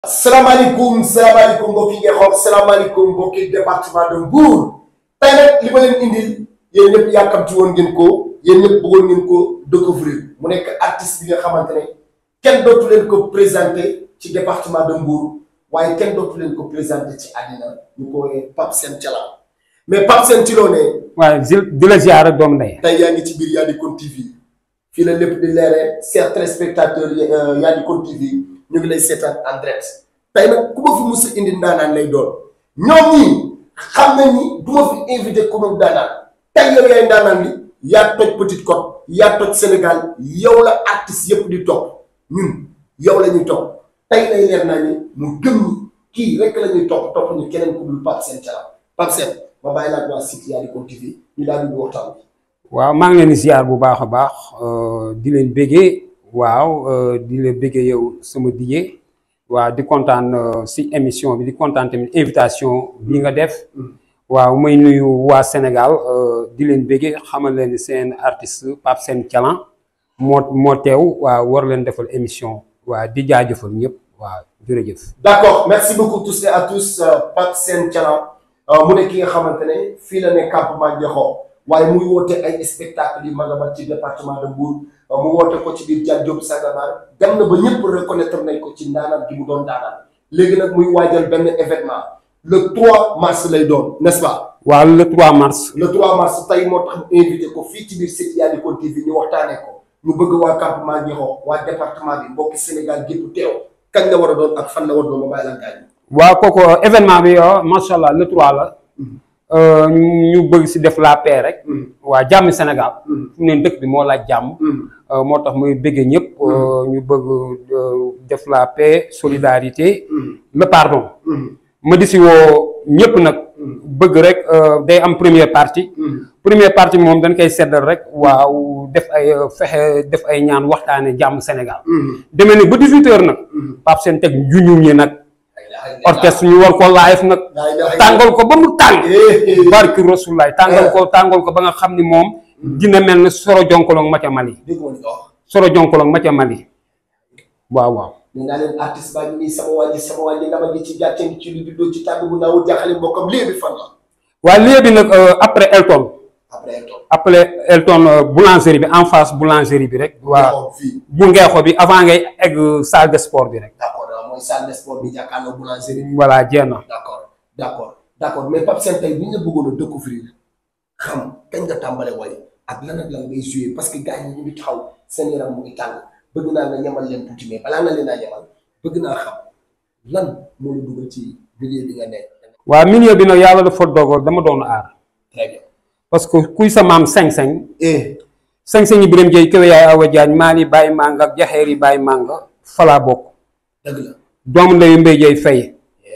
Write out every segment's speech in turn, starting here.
salaamaaleykum salaamaaleykum mbokki Ngexoox salaamaaleykum mbokki département de Mbour tey nag li ma leen indil yéen ñëpp yàkkamti woon ngeen ko yéen ñëpp bëggoon ngeen ko découvrir mu nekk artiste bi nga xamante ne kenn dootu leen ko présenté ci département de Mbour waaye kenn dootu leen ko présenté ci àddina ñu ko woowee Pape Sène Thialam mais Pape Sène ci loo ne waaye di la ziar rek doomu ndey tey yaa ngi ci biir Yaadikon TV fii la lépp di leeree chers téléspectateurs Yaadikon TV ñu ngi lay seetaan en direct tey nag ku ma fi mus a indi ndaanaan lay doon ñoom ñii xam nañ ni du ma fi invité ku ma ndaanaan tey yow yaay ndaanaan li yaa toj Petite Côte yaa toj Sénégal yow la artiste yëpp di topp ñun yow la ñuy topp tey lay leer naa ni mu gëm ni kii rek la ñuy topp topp ñu keneen ku dul Pape Sène Thialam Pape Sène ma bàyyi laa waa site Yaadikon TV ñu daal di waxtaan bi. waaw maa ngi leen di ziar bu baax a baax di leen béggee waaw di la béggee yow sama dijee waaw di kontaan si émission bi di kontaan tamit invitation bi nga def waaw may nuyu waa Sénégal di leen béggee xamal leen ni seen artiste Pape Sène Thialam moo moo teew waaw war leen defal émission waaw di jaajëfal ñëpp waaw jërëjëf. d'accord merci beaucoup tous et à tous Pape Sène Thialam mu ne ki nga xamante ne fii la ne campement Ngexoox waaye muy woote ay spectacle yi mag a mag ci département de Mbour mu woote ko ci biir Dial Diop Sangomar dem na ba ñëpp reconnaître nañ ko ci ndaanaan gi mu doon ndaanaan léegi nag muy waajal benn événement le 3 mars lay doon n'est-ce pas. waaw le 3 mars. le 3 mars tey moo tax mu invité ko fii ci biir site Yaadikon TV ñu waxtaanee ko ñu bëgg waa campement Ngexoox waa département bi mbokki Sénégal gépp teew kañ la war a doon ak fan la war a doon ma bàyyi la gaañ. waaw kooku événement bi macha allah le 3 la. ñu bëgg si def la paix rek. waa jàmm Sénégal. fu mu ne dëkk bi moo laaj jàmm. moo tax muy bëggee ñëpp. ñu bëgg def la paix solidarité. le pardon. ma di si woo ñëpp nag. bëgg rek day am première partie. première partie moom dañ koy seddal rek waaw def ay fexe def ay ñaan waxtaane jàmm Sénégal. demee ni ba 18 heures nag. Pape Sène teg juñu ñi nag. orchestre ñu war ko live nag tàngal ko ba mu tàng barki rasulaay tàngal ko tàngal ko ba nga xam ni moom dina mel ne soro jonkolong ma ca Mali soro jonkolong ma ca Mali waaw waaw nee naa leen artiste baa ngi nii sama waa ji sama waa ji dama gi ci gàcce ci lu juddoo ci tàgg bu naawul jaaxale mbokkam léegi fan la waaye léegi nag après Elton après Elton après Elton boulangerie bi en face boulangerie bi rek waaw bu ngeexo bi avant ngay egg salle de sport bi rek mooy salle de sport bi jàkkaarloo boulangerie bi. voilà jeex na. d'accord d'accord d'accord mais Pape Sène tey bu ñu la bëggoon a découvrir xam kañ nga tàmbale way ak lan ak lan ngay jouer parce que gars yi ñu ngi taxaw seen yaram mu ngi tàng bëgg naa nga ñamal leen tuuti mais balaa nga leen a ñamal bëgg naa xam lan moo la dugal ci milieu bi nga nekk. waaw milieu bi nag yàlla dafa dogal dama doon aar. très bien. parce que kuy sa maam seng-seng. eh. seng-seng yi Birame Ndiaye Kéwé yaay Awa Diagne Mali Baye Manga ak Jaxeer yi Baye Manga falaa bokk. dëgg la. doomu ndeyu Mbaye Dieye Faye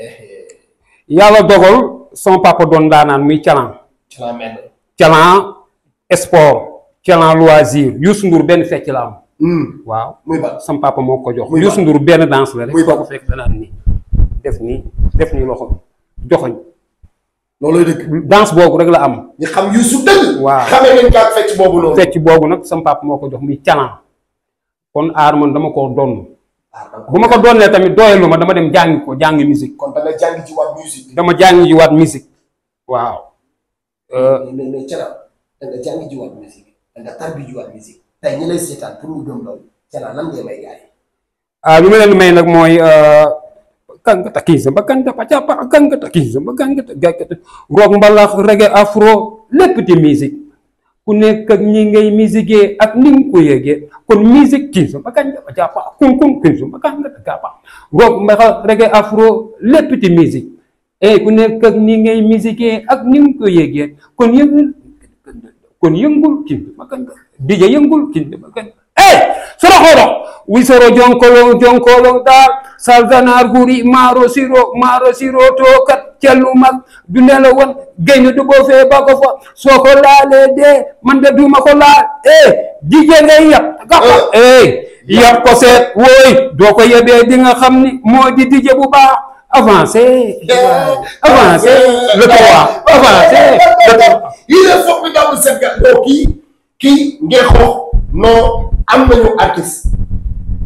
yàlla dogal sama papa doon daanaan muy calan Thialam mel calan sport calan loisir Youssou Ndour benn fecc la am waaw muy ban sama papa moo ko jox Muy Youssou Ndour benn danse la rek Muy ban foo ko fekk danaan nii def nii def nii loxo joxoñ loolooy dëgg. danse boobu rek la am ñu xam Youssou dëgg. waaw xamee nañ ko ak fecc boobu noonu. fecc boobu nag sama papa moo ko jox muy calan kon aar man dama ko doon bu ma ko doonee tamit doyalu ma dama dem jàngi ko jàngi musique kon da nga jàng ci waat musique bi. dama jàngi ji waat musique waaw mais mais Thialam da nga jàng ji waat musique da nga tarbi ji waat musique tey ñi lay seetaan pour ñu gëm loolu Thialam lan ngay may gars yi. ah lu ma leen may nag mooy kàngata kiisa ba kàngata pàcca kàngata kiisa ba kàngata gàkkata rock mbalax reggae afro lépp di musique ku nekk ak ñi ngay musique ak ni nga ko yëgee kon musique kiisa ba kàngata pàcca kun kun kiisa ba kàngata gàppa rock mbalax reggae afro lépp di musique eh ku nekk ak ñi ngay musique ak ni nga ko yëgee kon yëngul kon yëngul kiisa ba kàngata dija yëngul kiisa ba kàngata eh soro xoro wisoro jonkolo jonkolo daal salganar guri maaro siro maaro siro to kat cellu mag du nela won gayna du boo fee ba ko fa soo ko laalee dee man de duma ko laal eh jije ngay yab gappa eh yab ko seet wooy doo ko yebee di nga xam ni moo di dije bu baax avancé avancé le trois avancé le trois il est formidable cette gars donc kii kii Ngexoox non am nañu artiste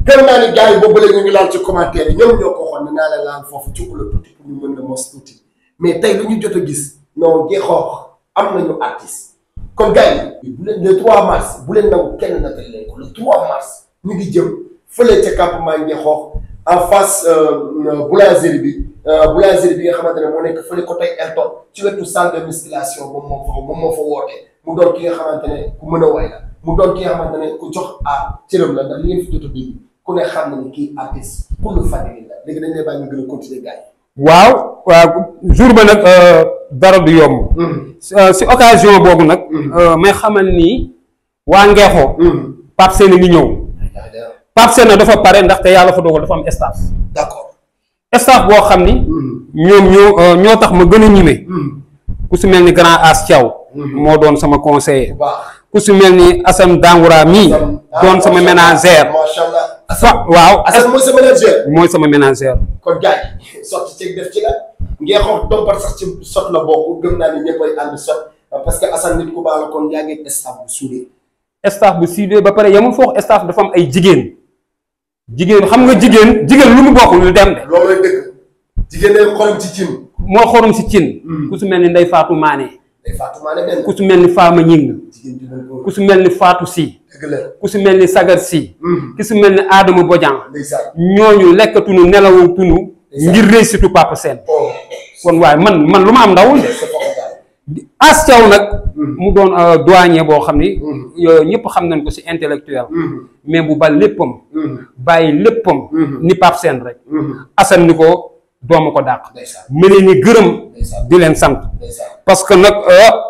gëm naa ni gars yi boobu léegi ñu ngi laal ci commentaire yi ñoom ñoo ko waxoon ne naa la laal foofu ci le tuuti pour ñu mën na mos tuuti mais tey lu ñu jot a gis non Ngexoox am nañu artiste kon gars yi bu leen le 3 mars bu leen nangu kenn natal leen ko le 3 mars ñu ngi jëm fële ca campement Ngexoox en face boulangerie bi boulangerie bi nga xamante ne moo nekk fële côté Elton ci wetu salle de musculation moom moo fa moom moo fa woote mu doon ki nga xamante ne ku mën a way la mu doon ki nga xamante ne ku jox a cëram la ndax li ngeen fi jot a dégg ku ne xam na ni kii artiste pour le fàttali la léegi dañ lay bàyyi ñu gën a continuer gars yi. waaw waaw jour ba nag dara du yomb. si occasion boobu nag. may xamal ni waa Ngexo. Pape Sène ngi ñëw. Pape Sène dafa pare ndaxte yàlla fa dogal dafa am staff. d'accord. staff boo xam ni. ñoom ñoo ñoo tax ma gën a ñime. ku si mel ni grand As Thiaw. moo doon sama conseiller. bu baax. ku si mel ni Assane Dangoura mii. doon sama ménagère. macha allah. fa waaw Assane mooy sa ménagère. mooy sama ménagère. kon gars yi sotti ceeg def ci la Ngexoox dompat sax ci sot la bokk gëm naa ni ñëpp ay ànd sot parce que Assane nit ku baax la kon yaa ngi staff bu suudee. staff bu siidee ba pare yamul foofu staff dafa am ay jigéen. jigéen xam nga jigéen jigéen lu mu bokk lu dem de. loolu lay dëgg jigéen day xorom ci cin. moo xorom si cin. ku su mel ni Ndey Faatu Maane. day fàttumaane benn. ku su mel ni Faama Ñing. jigéen ju mel ku ko su mel ni Faatu Si. dëgg la. ku su mel ni Sagar Si. ku su mel ni Adama Bodian. ndeysaan. ñooñu lekkatunu nelawatunu ngir réussitu Papa Sène oh. kon waaye man man lu ma am ndawul de. c'est fort As Thiaw nag. mu doon douanier boo xam ni. ñëpp xam nañ ko si intellectuel. mais bu bal léppam. bàyyi léppam. ni Pape Sène rek. Assane ni ko doomu ko dàq. ndeysaan ma leen ni gërëm. ndeysaan di leen sant. ndeysaan. parce que nag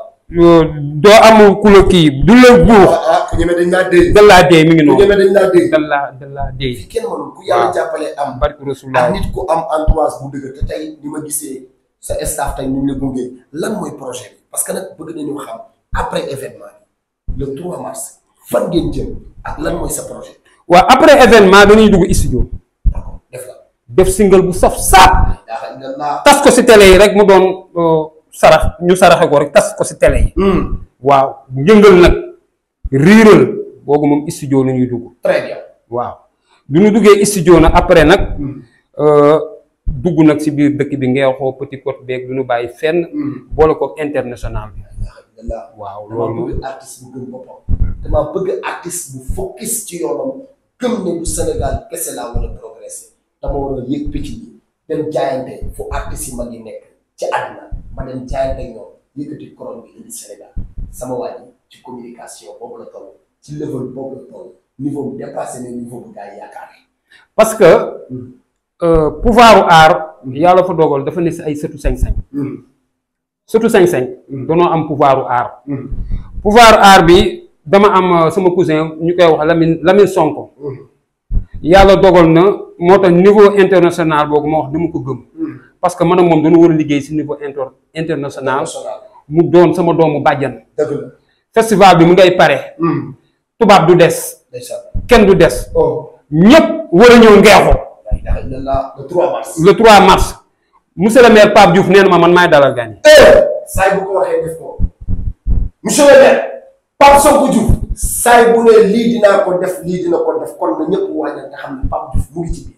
doo am ku la kii du la buux. ah ah ku ñeme dañ laa dee. dan laa dee mi ngi ku noonu. ñeme dañ laa dee. dan laa dan laa dee. kenn mënul ku yàlla waaw. jàppale am. barki ak Rasulullah nit ku am entourage bu dëgg te tey ni ma gisee sa staff tey ñu ngi la gunge lan mooy projet bi parce que nag bëgg nañu xam après événement bi le 3 mars fan ngeen jëm ak lan mooy sa projet. waaw après événement dañuy dugg studio d'accord def la. def single bu saf saap yaa xam ne naa. tas ko si télé yi rek mu doon euh, sarax ñu saraxe ko rek tas ko si télé yi waaw yëngal nag riiral boogu moom studio la ñuy dugg très bien. waaw du ñu duggee studio nag après nag euh, dugg nag si biir dëkk bi Ngexoo Petit Côte beeg du ñu bàyyi fenn boole ko international bi yaa xam ne naa. waaw dama loolu moom bëgg artiste bu gëm boppam. dama bëgg artiste bu focus ci yoonam gëm ne bu Sénégal kese laa war a progresser dama war a yëg picc yi dem jaayante fu artistes yi mag yi nekk ci àddina ma dem jaayante ak ñoom yëkkati couronne bi indi Sénégal sama waa ji ci communication boobu la toll ci level boobu la toll niveau bi dépassé na niveau bu gars yi yaakaar. parce que euh, pouvoiru aar yàlla fa dogal dafa ne si ay sëtu sañ-sañ sëtu sañ-sañ danoo am pouvoiru aar pouvoir aar bi dama am euh, sama cousin ñu koy wax Lamine Lamine Sonko yàlla dogal na moo tax niveau international boobu ma wax dama ko gëm parce que man ak moom dañu war a liggéey si niveau inter international national mu doon sama doomu bàjjan dëgg la. festival bi mu ngay pare tubaab du des ndeysaan. kenn du des oh. ñépp war a ñëw Ngexo yaa ngi tax ne la le 3 mars. le 3 mars monsieur le maire Pape Diouf nee na ma man maay dalal gan yi saay bu ko waxee def ko monsieur le maire Pape Sonko Diouf saay bu ne lii dinaa ko def lii dina ko def kon na ñëpp waajal te xam ne Pape Diouf mu ngi ci biir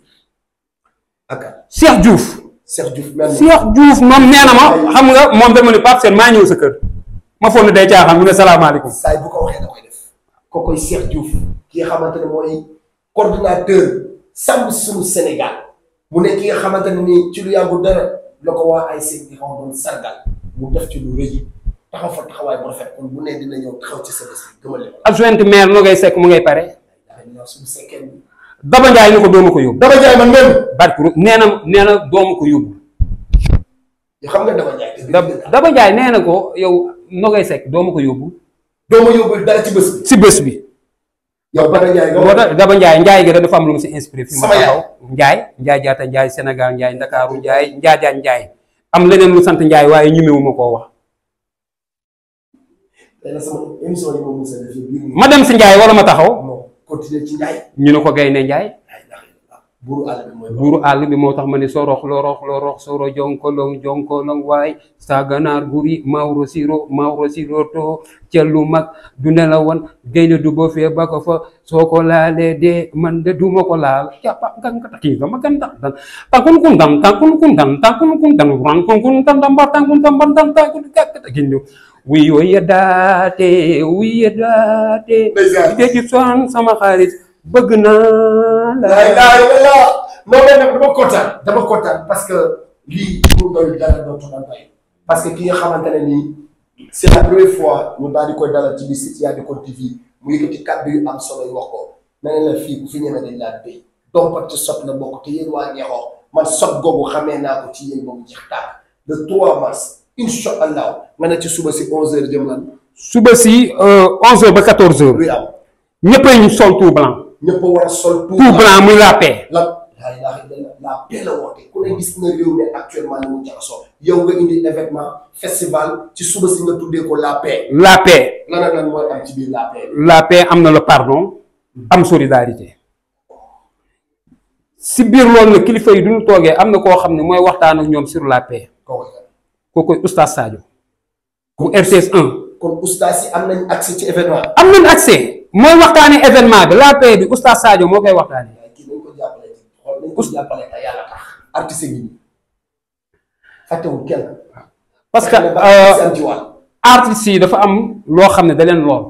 ak Cheikh Diouf Cheikh Diouf mel na Cheikh Diouf moom nee na ma xam nga moom dama ni Pape Sène maa ñëw sa kër ma foog ne day caaxaan mu ne salaamaaleykum saay bu ko waxee da koy def ko koy Cheikh Diouf ki nga xamante ne mooy coordinateur sàmm suñu Sénégal mu ne ki nga xamante ne nii ci lu yàggu dara la ko waa ay seen di xaw doon sargal mu def ci lu rëy taxaw fa taxawaay bu rafet kon bu ne dina ñëw taxaw ci sa bés bi gëmal leen adjointe maire no ngay sekk mu ngay pare dafa ñëw suñu sekkeen bi Daba Ndiaye ni ko dooma ko yóbbu dama jaay man même barki ru nee na nee na dooma ko yóbbu yoo xam nga dama jaay te Da- Daba Ndiaye nee na ko yow no ngay sekk dooma ko yóbbu doo ma yóbbul dara ci bés bi si bés bi yow Bada Ndiaye nga moo wax tax Daba Ndiaye Ndiaye gi da dafa am lu mu si inspiré fi ma Sama yaay. taxaw Ndiaye Ndiaye jaata Ndiaye Sénégal Ndiaye Ndakaaru Ndiaye Njaajaan Ndiaye am leneen lu sant Ndiaye waaye ñemewuma koo wax tey nag sama émission yi ma mos a def biir ma dem si Ndiaye wala ma taxaw non continuer ci Ndiaye ñu ne ko Gaynde Ndiaye buuru àll bi mooy buuru àll bi moo tax ma ne sorox lorox lorox soro jonkolong jonkolong waay sa ganaar guri mawro siro mawro siro to cellu mag du ne la woon gaynde du ba fee ba ko fa soo ko laalee dee man de duma ko laal jàppa ganga taki sama ganda dan tankun kun dan tankun kun dan tankun kun dan ran kun kun dan dan ba tankun dan ban dan tankun ganga taki wiyo yeddaate wiyo yeddaate Ndeysaan. de ci soan sama xarit bëgg naa la laa ilaaha illallaah non mais nag dama kontaan dama kontaan parce que lii pour doy dara dootu daan bàyyi parce que ki nga xamante ne nii c' est la première fois ñu daal di koy dalal ci biir site Yaadi Code TV mu yëkkati kàddu yu am solo yu wax ko na ne la fii ku fi ñeme dañ laa béy donc ci sot la bokk te yéen waa Ngexoox man sot googu xamee naa ko ci yéen boobu jeex tàkk le 3 mars incha allah nga ne ci suba si 11h jëm lan suba si 11h ba 14h luy am ñëppay ñu sol tout blanc ñëpp a war a sol tout tout blanc muy la paix la laa ilaaha illallaah la paix la woote ku ne gis na réew mi actuellement ni mu jaxasoo yow nga indi événement festival ci suba si nga tuddee ko la paix la paix lan ak lan mooy am ci biir la paix la paix am na le pardon am solidarité si biir loolu nag kilifa yi duñu toogee am na koo xam ne mooy waxtaan ak ñoom sur la paix kooku kan kookoy oustaz Sadio bu RTS 1 kon oustaz yi am nañ accès ci événement am nañ accès mooy waxtaanee événement bi la paix bi oustaz Sadio moo koy waxtaanee waaye kii nañ ko jàppale ci xool nañ ko jàppale te yàlla tax artiste yi fàttewul kenn parce que fexe na ba euh, artiste am ci wàll artistes yi dafa am loo xam ne da leen lool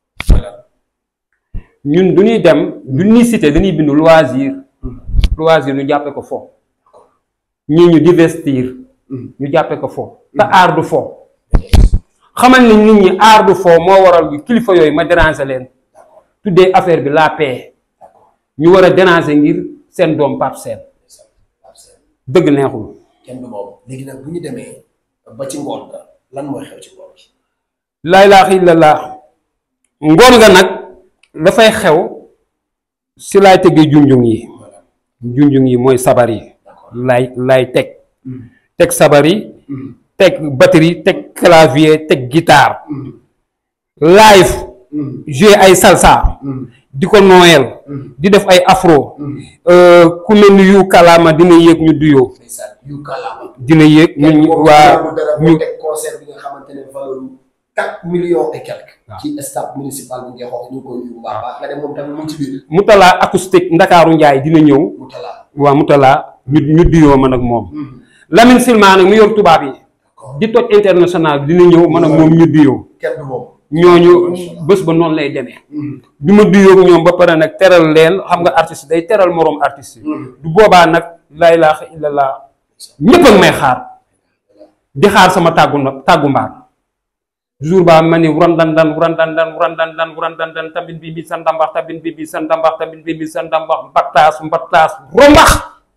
ñun du ñuy dem du ñuy cité dañuy bind loisir loisir ñu jàppe ko fo ñii ñu divestir ñu jàppe ko fo te aar du fo xamal ni nit ñi aar du fo moo waral yu kilifa yooyu ma déranger leen tuddee affaire bi la paix ñu war a déranger ngir seen doom Pape Sène dëgg neexul kenn du moom léegi nag bu ñu demee ba ci ngoon nga lan mooy xew ci ngoon gi laa ilaaha illallah ngoon nga nag dafay xew si laay tegee junjung yi junjung yi mooy sabar yi laay laay teg teg sabar yi teg batterie teg clavier teg guitare live jouer ay salsa di ko nooyal di def ay afro ku mel ni yu kalaama dina yéeg ñu duyoo ndeysaan yu kàllaama dina yéeg ñu moom waa dara ñu mu teg concert bi nga xamante ne valeur quatre millions et quelques ci stade municipal bu Ngexoox ñu ngi koy nuyu bu baax a baax nga dem moom tamit mu ngi ci biir Mutala acoustique Ndakaaru Njaay dina ñëw mu talaa waa Mutala ñu ñu duyoo man ak moom Lamine Silma nag mu yor tubaab yi di toj international bi dina ñëw man ak moom ñu duyoo kenn du moom ñooñu bés ba noonu lay demee bi ma duyoo ak ñoom ba pare nag teral leen xam nga artiste day teral moroom artiste yi du boobaa nag laa ilaaha illallah ñëpp ak may xaar di xaar sama tàggu na tàggu mbaar jour ba ma ni wuran dan dan wuran dan dan wuran dan dan wuran dan dan tabin bi bi sa ndambax tabin bi bi sa ndambax tabin bi bi sa ndambax mbattaas mbattaas rombax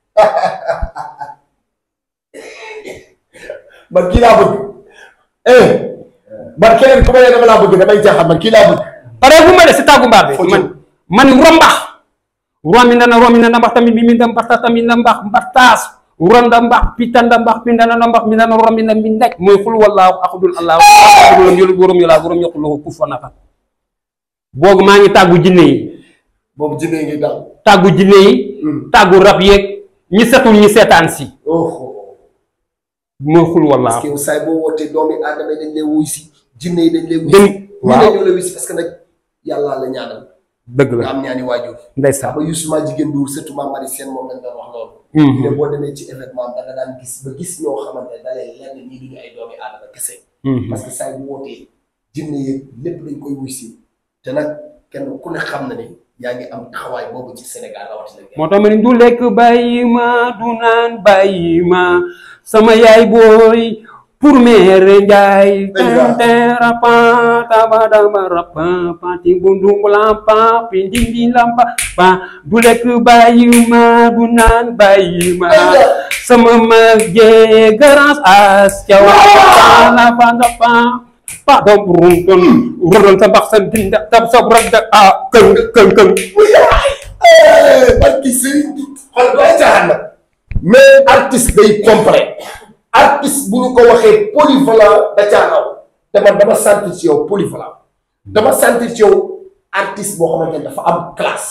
man kii laa bëgg eh man keneen ku ma ne dama laa bëgg damay jaaxal man kii laa bëgg pare bu ma de si tàggu mbaar bi Foo man man rombax romi nana romi nana mbax tamit bi mi da mbaxta tamit na mbax mbattaas wuranda mbax pitanda mbax pindana na mbax mi nana romi na mi ndaj mooy xul wallaahu axadul allahu axadul yolu borom yolaa borom yoquloo ku fa naka boogu maa ngi tàggu jinne yi boobu jinne ngi daw tàggu jinne yi tàggu rab yeeg ñi setul ñi seetaan si oh mooy xul parce wallaahu que yow saay boo wootee doomi aadama yi dañ lay wuy si jinne yi dañ lay wuy Dañ- si waaw. ñu ne ñoo la wuy si parce que nag yàllaa la ñaanal dëgg nga la am ñaani waajur ndeysaan ba Youssouma jigéen duur surtout ma mari seen moom lañ doon wax loolu Mhm. ne boo demee ci événement da nga daan gis ba gis ñoo xamante ne da lay lenn ñii duñu ay doomi aadama kese Mhm. parce que saay bu wootee jinne yeeg lépp dañ koy wuy si te nag kenn ku ne xam na ni yaa ngi am taxawaay boobu ci Sénégal rawatina moo tax ma ni du lekk bàyyi ma du naan bàyyi ma sama yaay booy pour mere njaay Ndeysaan. tente rapa tabadaba rapa pati bundu lampa pindindi lampa pa du lekk bàyyi ma du naan bàyyi ma Ndeysaan. sama mag jee garance as caw pa la pa la pa pa dom rum ton rum sa mbax sa dinda tab sa ragda a këng këng këng barki sëriñ bi xool doo caaxaan nag mais artiste day complet artiste bu ñu ko waxee polyvalent da caa raw te man dama sentir ci yow polyvalent dama sentir ci yow artiste boo xamante ne dafa am classe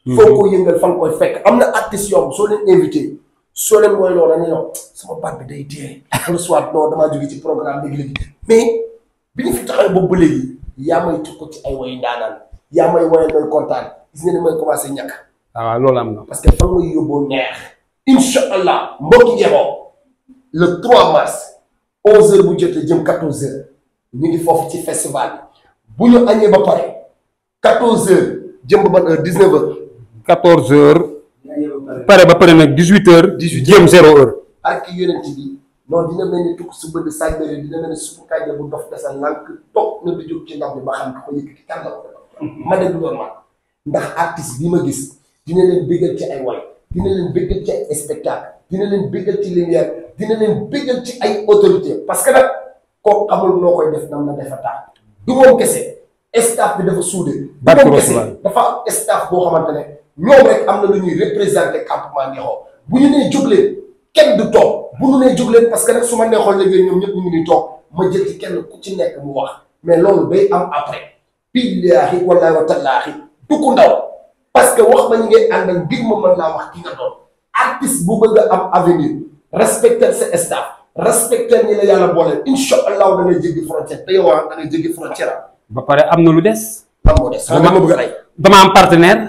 foo ko yëngal fa nga koy fekk am na artistes yoo xam soo leen invité soo leen woy loolu dañuy wax sama baat bi day dee wala soit non damaa jóge ci programme léegi-léegi mais bi ñu fi taxawee boobu ba léegi yaa may tukko ci ay woy ndaanaan yaa may woyal may kontaan gis nga ni may commencé ñàkk waaw loolu am na parce que fa nga yóbboo neex incha allah mbokki Ngexo le 3 mars 11h bu jotee jëm 14h ñu ngi foofu ci festival bi bu ñu añee ba pare 14h jëm ba ban heure 19h. 14 heures pare ba pare nag 18 heures 18 jéem zéro heure ak ki yonent bi non dina mel ni tukk su bëgg saaj bëri dina mel ni suufu kànja bu dof desa lànk toog na di jóg ci ndox mi ba xam ko yëkkati kan la ko ma dégg doon man ndax artiste bi ma gis dina leen béggal ci ay way dina leen béggal ci ay spectacle dina leen béggal ci lumière dina leen béggal ci ay autorité parce que nag kooku xamul noo koy def nam na defa tax du moom kese staff bi dafa suude du Barke moom kese Rasulullah. dafa am staff boo xamante ne ñoom rek am na lu ñuy représenté campement Ngexo bu ñu nee jóg leen kenn du toog bu ñu nee jóg leen parce que nag su ma neexoon léegi ñoom ñëpp ñu ngi nii toog ma jël ci kenn ku ci nekk mu wax mais loolu day am après billaahi wallaahi wa tallaahi du ko ndaw parce que wax ma ñu ngay àndal ngir ma mën laa wax ki nga doon artiste bu bëgg a am avenir respecter sa staff respecter ñi la yàlla boole incha allah da ngay jéggi frontière te yow ah da ngay jéggi frontière ah. ba pare am na lu des lan moo des xam nga ma bëgg a rey dama am partenaire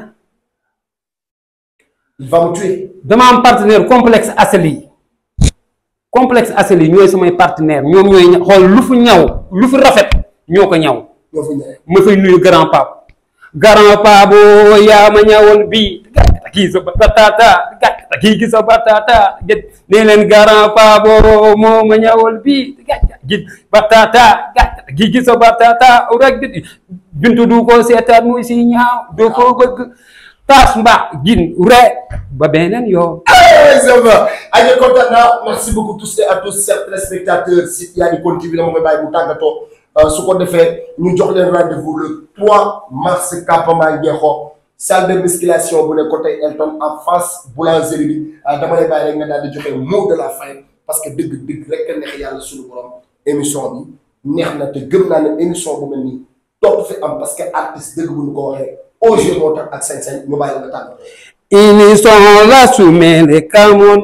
il va me tuer. dama am partenaire complexe Aseli complexe Aseli ñooy samay partenaire ñoom ñooy ña- xool lu fu ñaw lu fu rafet ñoo ko ñaw ñoo fa ñëwee. ma fay nuyu grand pape grand pape oo yaa ma ñawal bii kii sa batata kii gi sa batata gét nee leen grand pape oo moo ma ñawal bii gi batata kii gi sa batata rek di bintu du ko seetaan muy si ñaaw doo ko bëgg tas mba gin re ba beneen yoo Exactement. Allez, content merci beaucoup tous et à tous chers téléspectateurs si yaa ngi continuer dama koy bàyyi bu tàggatoo su ko defee ñu jox leen rendez-vous le 3 mars campement Ngexo salle de musculation bu ne côté Elton en face boulangerie bi dama lay bàyyi rek nga daal di joxe mot de la fin parce que dëgg dëgg rek a neex yàlla suñu borom émission bi neex na te gëm naa ne émission bu mel nii topp fi am parce que artiste dëgg bu ñu ko waxee au jeu moo tax ak sañ-sañ ñu bàyyi la nga tàggatoo. Inison la sumele camon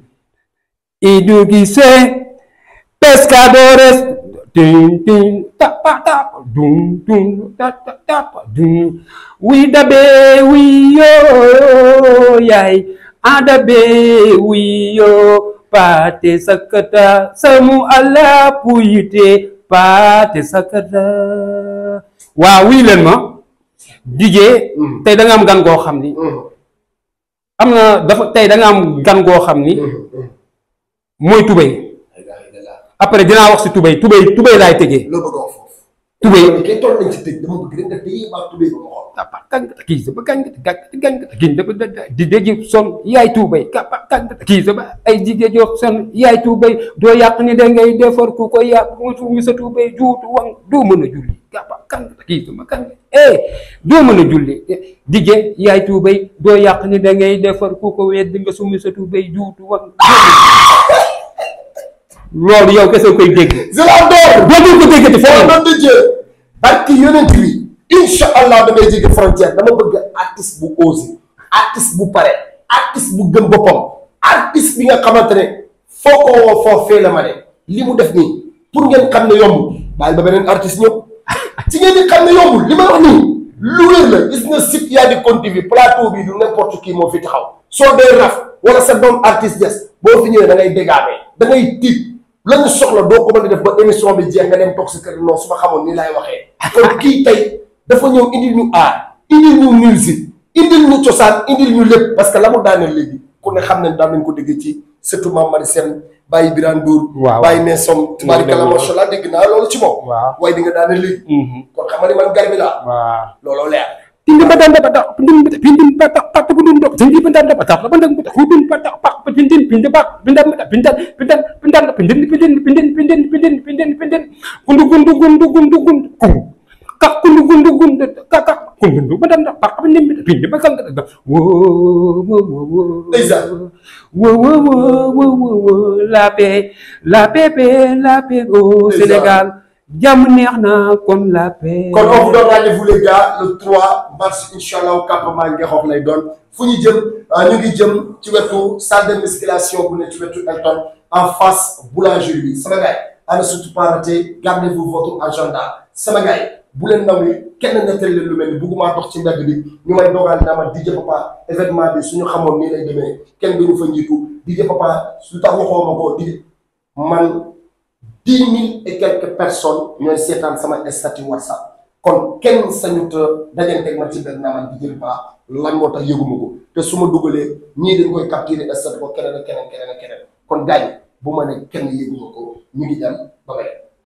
idugise pescadores tin tin tapa tapa dum dum tapa tapa dum wi dabe wi yo yai adabe wi yo pate sakata samu ala puyite pate sakata waa wii leen ma dijee tey da nga am gan goo xam ni am na dafa tey da nga am gan goo xam ni mooy tubéy après dinaa wax si tubéy tubéy tubéy laay tëjee loo bëgg a wax foofu. tubéy loolu kay toll nañ ci tëj dama bëgg rek nga téye baa tubéy ba ma xool. kapa kangata kii sama kangata kangata kangata kii dafa da di dégg son yaay tuubay kapa kangata kii sama ay jigéen joo son yaay tuubay doo yàq ni da ngay defar ku ko yàq mu suumi sa tuubay juutu wang doo mën a julli kapa kangata kii sama kangata eh doo mën a julli dige yaay tuubay doo yàq ni da ngay defar ku ko wedd nga suumi sa tuubay juutu wang loolu yow kese koy dégg je l'adore. doo ko déggati foo feneen mën di jël. barki yonent bi. incha allah damay jéggi frontière dama bëgg artiste bu osé. artiste bu pare. artiste bu gëm boppam. artiste bi nga xamante ne foo ko woo foo fee la ma de li mu def nii pour ngeen xam ne yombul bàyyi ba beneen artiste ñëw ci ngeen di xam ne yombul li ma wax nii lu wér la gis nga site yaa di Kon TV plateau bi du n'importe qui moo fi taxaw soo dee raf wala sa doom artiste des boo fi ñëwee da ngay dégaamee da ngay tiit la ñu soxla doo ko mën a def ba émission bi jeex nga dem toog sa kër non su ma xamoon nii laay waxee kon kii tey dafa ñëw indil ñu aar indil ñu musique indil ñu cosaan indil ñu lépp parce que la mu daaneel léegi ku ne xam ne daan nañ ko dégg ci surtout Mame Marie Sène Baye Birane Ndour Waaw. Baye Messom tubaarikàlla macha allah dégg naa loolu ci moom waaw waaye di nga daaneel léegi kon xam nga ni man garbi laa waaw looloo leer Pindi badan dapat tak pindin pindin patak patak pindin dok tinggi pindan dapat tak pandang patak hudun patak pak pindin pindin pak pindan pindan pindan pindan pindin pindin pindin pindin pindin pindin pindin gundu gundu gundu gundu gundu gung kak gundu gundu gundu kak kak gundu gundu badan pak pindin pindin bakang kata wo wo wo wo Ndeysaan. wo wo wo wo wo wo la paix la paix paix la paix au Ndeysaan. Sénégal jàmm neex na comme la paix kon on vous donne rendez-vous les gars le 3 mars incha allah campement Ngexox lay doon fu ñu jëm ñu ngi jëm ci wetu salle de musculation bu ne ci wetu Elton en face boulangerie bi sama gars yi à ne surtout pas rater gardez-vous votre agenda sama gars yi bu leen naw ni kenn nettali leen lu mel ni bugguma dox ci mbedd bi ñu may dogal naa ma DJ Papa événement bi suñu xamoon nii lay demee kenn duñu fa njiitu DJ Papa lu tax waxoo ma ko di man dix mille et quelques personnes ñooy seetaan sama statut WhatsApp kon kenn sañut dajanteeg ma ci benn naa man DJ Papa lan moo tax yëguma ko te su ma dugalee ñii dañ koy capturer statut ko keneen ak keneen keneen ak keneen kon gars yi bu ma ne kenn yëguma ko ñu ngi dem ba beneen